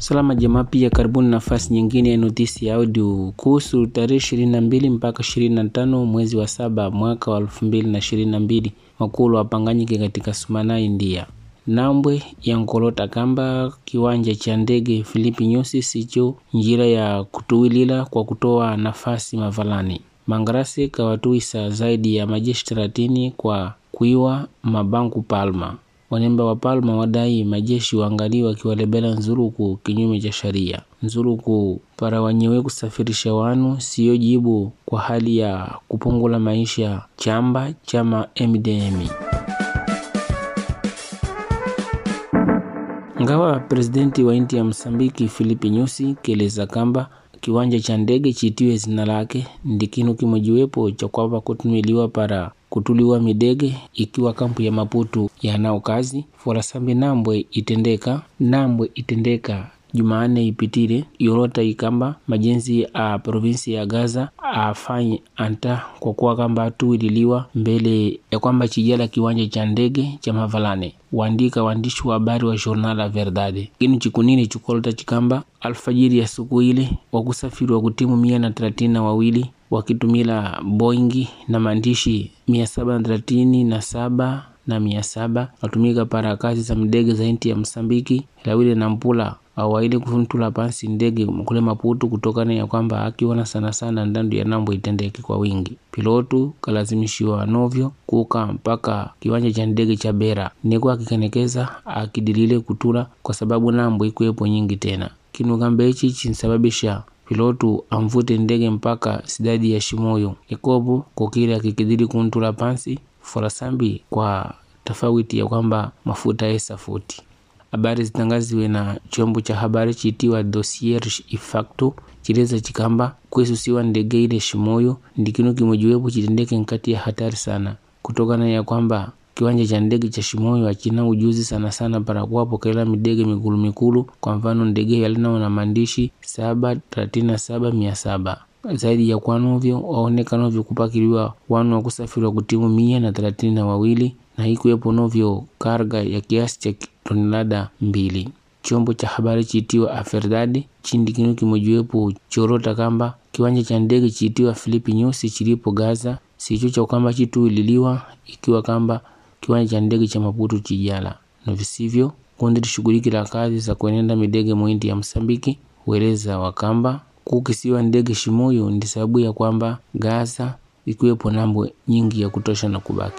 Salama jamaa, pia karibuni nafasi nyingine ya notisi ya audio kuhusu tarehe ishirini na mbili mpaka ishirini na tano mwezi wa saba mwaka wa elfu mbili na ishirini na mbili makulu wapanganyike katika Sumana, India. Nambwe ya nkolota kamba kiwanja cha ndege Filipi Nyusi sicho njira ya kutuwilila kwa kutoa nafasi mavalani. Mangrasi kawatuisa zaidi ya majeshi thelathini kwa kuiwa mabanku Palma. Wanemba wa Palma wadai majeshi waangalii wakiwalebela nzuruku kinyume cha sharia. Nzuruku para wanyewe kusafirisha wanu siyo jibu kwa hali ya kupungula maisha chamba chama MDM. Ngawa presidenti wa inti ya Msambiki Filipe Nyusi keleza kamba kiwanja cha ndege chitiwe zina lake ndikinu kimojiwepo cha kwamba kutumiliwa para kutuliwa midege ikiwa kampu ya Maputo yanao kazi forasambi nambwe itendeka nambwe itendeka Jumanne ipitile yorota ikamba majenzi a provinsi ya Gaza afanye anta kwa kuwa kamba atuwililiwa mbele ya kwamba chijala kiwanja cha ndege cha Mavalane waandika waandishi wa habari wa Jornal la Verdade kinu chikunini chikolota chikamba alfajiri ya siku ile wakusafiri wa kutimu mia na thelathini na wawili wakitumila Boeing na maandishi mia saba na thelathini na saba na mia saba watumika para kazi za ndege za inti ya Msambiki lawile na mpula awaili kufuntula pansi ndege kule Maputo kutokana ya kwamba akiona sana sana ndandu ya nambo itendeke kwa wingi. Pilotu kalazimishiwa novyo kuka mpaka kiwanja cha ndege cha Bera niko akikenekeza akidilile kutula kwa sababu nambo ikuwepo nyingi tena. Kinu kamba hichi chinsababisha pilotu amvute ndege mpaka sidadi ya Shimoyo ikopo kokile akikidili kuntula pansi forasambi kwa tofauti ya kwamba mafuta esa futi habari zitangaziwe na chombo cha habari chitiwa Dossier Ifacto chileza chikamba kwesusiwa ndege ile Shimoyo ndikinu kimojiwepo chitendeke nkati ya hatari sana kutokana ya kwamba kiwanja cha ndege cha Shimoyo achina ujuzi sana sana para kuwapokela midege mikulu mikulu. Kwa mfano ndege yalinao na maandishi saba thelathini na saba mia saba zaidi ya kwanovyo waonekanovyo kupakiliwa wanu wa kusafiri wa kutimu mia na thelathini na wawili na ikuwepo novyo karga ya kiasi cha tonelada mbili. Chombo cha habari chiitiwa Aferdadi chindi kinu kimojiwepo chorota kamba kiwanja cha ndege chiitiwa Filipi Nyusi chilipo Gaza sicho cha kwamba chituililiwa ikiwa kamba kiwanja cha ndege cha Maputo chijala na visivyo kundi lishughulikila kazi za kuenenda midege muindi ya Msambiki hueleza wakamba kukisiwa ndege Shimoyo ndi sababu ya kwamba Gaza ikiwepo nambo nyingi ya kutosha na kubaki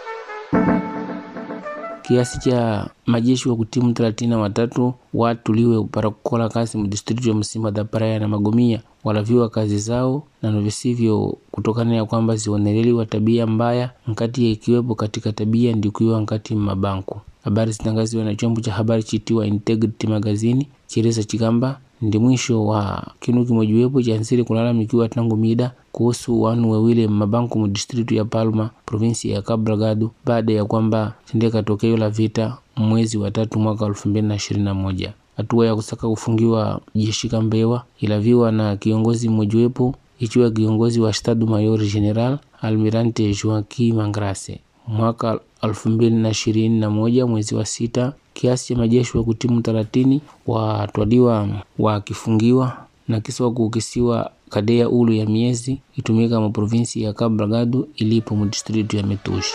kiasi cha majeshi wa kutimu thelathini na watatu watuliwe para kukola kazi mdistritu ya Msimba da Praia na Magomia walaviwa kazi zao na novisivyo kutokana ya kwamba zioneleliwa tabia mbaya nkati ya ikiwepo katika tabia ndikuiwa nkati mabanku. Habari zitangaziwa na chombo cha habari chitiwa Integrity Magazine chireza chikamba ndi mwisho wa kinu kimojiwepo cha nsiri kulalamikiwa tangu mida kuhusu wanu wawile mabanku mu distritu ya Palma provinsi ya Cabo Delgado baada ya kwamba tendeka tokeo la vita mwezi wa tatu mwaka elfu mbili na ishirini na moja. Hatua ya kusaka kufungiwa jeshi Kambewa ilaviwa na kiongozi mmojiwepo ikiwa kiongozi wa Estado Mayor General Almirante Joaquim Mangrase mwaka elfu mbili na ishirini na moja mwezi wa sita kiasi cha majeshi wa kutimu thelathini watwaliwa wakifungiwa na kisa kukisiwa kadea ulu ya miezi itumika mu provinsi ya Cabo Delgado ilipo mu distritu ya Metushi.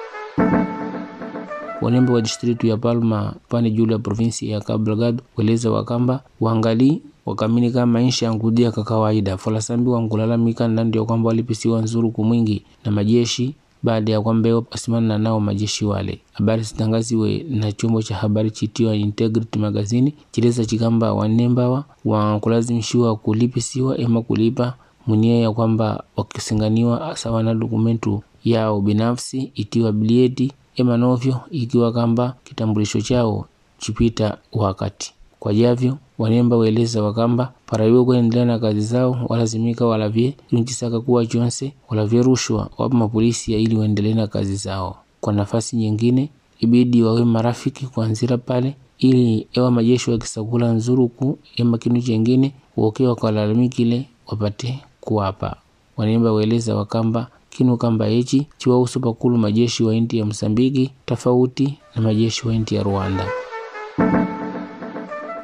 Wanembe wa distritu ya Palma pane juu ya provinsi ya Cabo Delgado weleza wakamba wangali wakamini kama maisha yankudia kwa kawaida folasambi wankulalamika ndandi ya kwamba walipisiwa nzuru kumwingi na majeshi baada ya kwamba wasimana nao majeshi wale. Habari zitangaziwe na chombo cha habari chitiwa Integrity Magazine chileza chikamba wanembawa wankulazimishiwa kulipisiwa ema kulipa munia ya kwamba wakisinganiwa sawa na dokumentu yao binafsi itiwa bilieti ema novyo ikiwa kamba kitambulisho chao chipita wakati kwa javyo wanemba weleza wakamba paraiwe kuendelea na kazi zao walazimika walavye kinchisaka kuwa chonse walavye rushwa wapa mapolisi ya ili waendelee na kazi zao. Kwa nafasi nyingine ibidi wawe marafiki kuanzira pale ili ewa majeshi wakisakula nzuruku ema kinu chengine woke wakalalamikile wapate kuwapa. Wanemba weleza wakamba kinu kamba echi chiwausu pakulu majeshi wa inti ya Msambiki tofauti na majeshi wa inti ya Rwanda.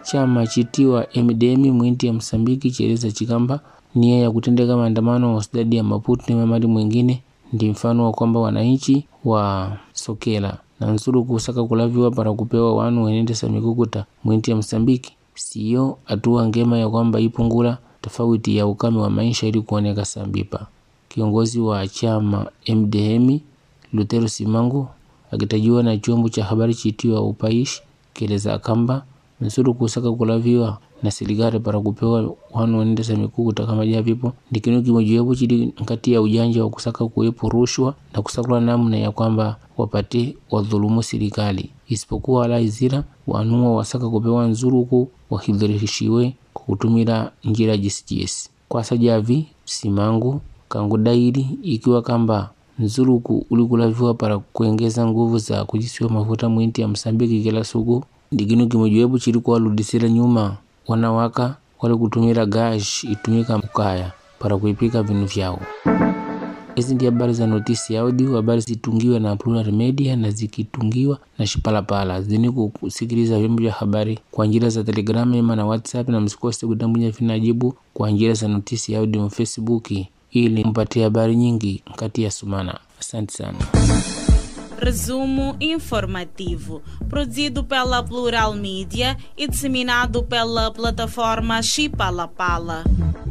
chama chitiwa MDM mwinti ya Msambiki chieleza chikamba nia ya kutendeka maandamano wa stadi ya Maputo na mamadi mwingine ndi mfano wa kwamba wananchi wa sokela na nzuru kusaka kulaviwa para kupewa wanu wenendesa mikukuta mwinti ya Msambiki siyo hatua ngema ya kwamba ipungula tofauti ya ukame wa maisha ili kuoneka sambipa. Kiongozi wa chama MDM Lutero Simangu akitajiwa na chombo cha habari chitiwa Upaishi keleza kamba nsuru kusaka kulaviwa na serikali para kupewa wanu wenendesa mikukuta kama javipo ndi kinu kimojiwepo chili nkati ya ujanja wa kusaka kuwepo rushwa na kusakula namna ya kwamba wapate wadhulumu serikali isipokuwa wala izira wanua wasaka kupewa nzuruku wahidhirishiwe kwa kutumira njira jisijesi kwasa javi simangu kangu dairi ikiwa kamba nzuruku ulikulaviwa para kuengeza nguvu za kujisiwa mafuta mwinti ya Msambiki kila suku ndikinu kimojiwepo chili kuwaludisira nyuma wanawaka wali kutumira gash itumika mkaya para kuipika vinu vyao. Hizi ndi habari za notisi audio, habari zitungiwa na Plural Media na zikitungiwa na Shipalapala. Zini kusikiliza vyombo vya habari kwa njira za Telegram ema na WhatsApp, na msikose kutambunya vinajibu kwa njira za notisi audio na Facebook ili mpatie habari nyingi kati ya sumana. Asante sana. Resumo informativo, produzido pela Plural Mídia e disseminado pela plataforma Chipalapala.